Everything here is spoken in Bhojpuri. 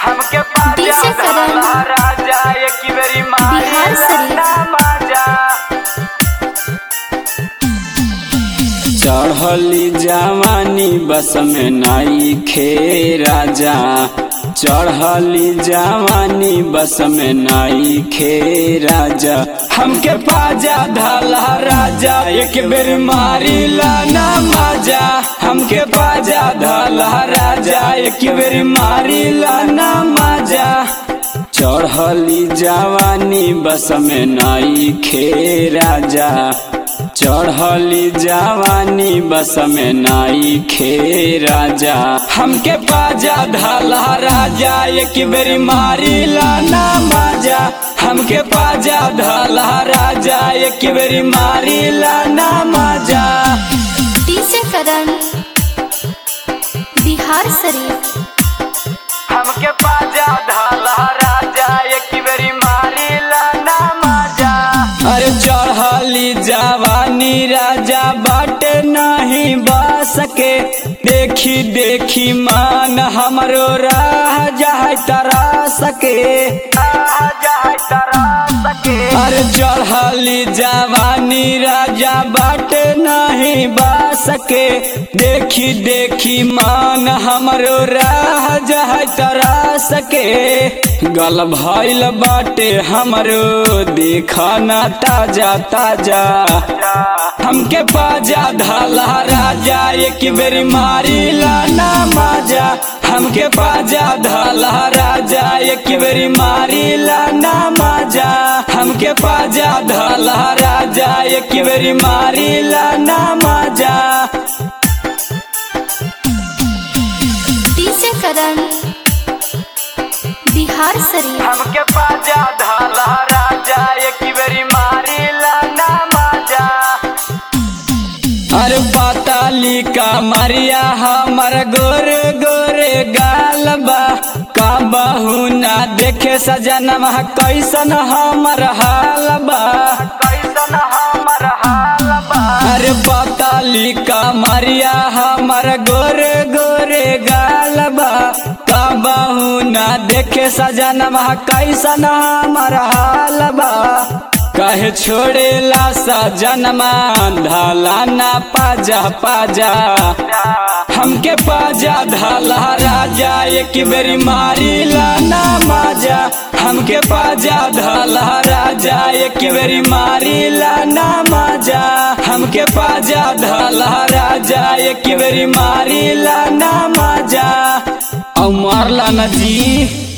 हमके पाजा डीजे करण। धाला राजा एक बेरी मारे बिहार शरीफ। ना माजा चढ़ली जवानी बस में नाई खे राजा चढ़ली जवानी बस में नाई खे राजा हमके पाजा धाला राजा एक बेर मारी लाना माजा हमके पाजा धाला राजा एक बेर मारी लाना माजा चढ़ली जवानी बस में नाई खे राजा चढ़ली जवानी बस में नाई खे राजा हमके पाजा धाला राजा एक बेरी मारी लाना माजा हमके पाजा धाला राजा एक बेरी मारी लाना माजा डीजे करण बिहार शरीफ हमके पाजा धाला राजा एक बेरी मारे लाना माजा अरे चढ़ली जवानी राजा बाट नहीं बस के देखी देखी मान हमरो राह जाय तरा सके राजा है तरा सके अरे चढ़ली जवानी राजा बाट नहीं बस के देखी देखी मान हमरो राह जाय तरा सके गल भइल बाटे हमरो देखना ताजा ताजा हमके पाजा धाला राजा एक बेरी मारी लाना माजा हमके पाजा धाला राजा एक बेरी मारी लाना माजा हमके पाजा धाला राजा एक बेरी मारी लाना माजा डीजे करण बिहार शरीफ हमके पाजा धाला राजा एक बेरी मारे लाना माजा अरे पाताली का मरिया हमर गोरे गोरे गालबा का बहू ना देखे सजनवा कैसन हमर हालबा कैसन हमर हाल बा अरे पाताली का मरिया हमर गोरे गोरे गालबा का बहू ना देखे सजनवा कैसन हमर हालबा कहे छोड़ेला सजनमा धाला ना पाजा पाजा हमके पाजा धाला राजा एक बेरी मारी लाना माजा हमके पाजा धाला राजा एक बेरी मारी लाना माजा हमके पाजा धाला राजा एक बेरी मारी लाना माजा और मारला ना जी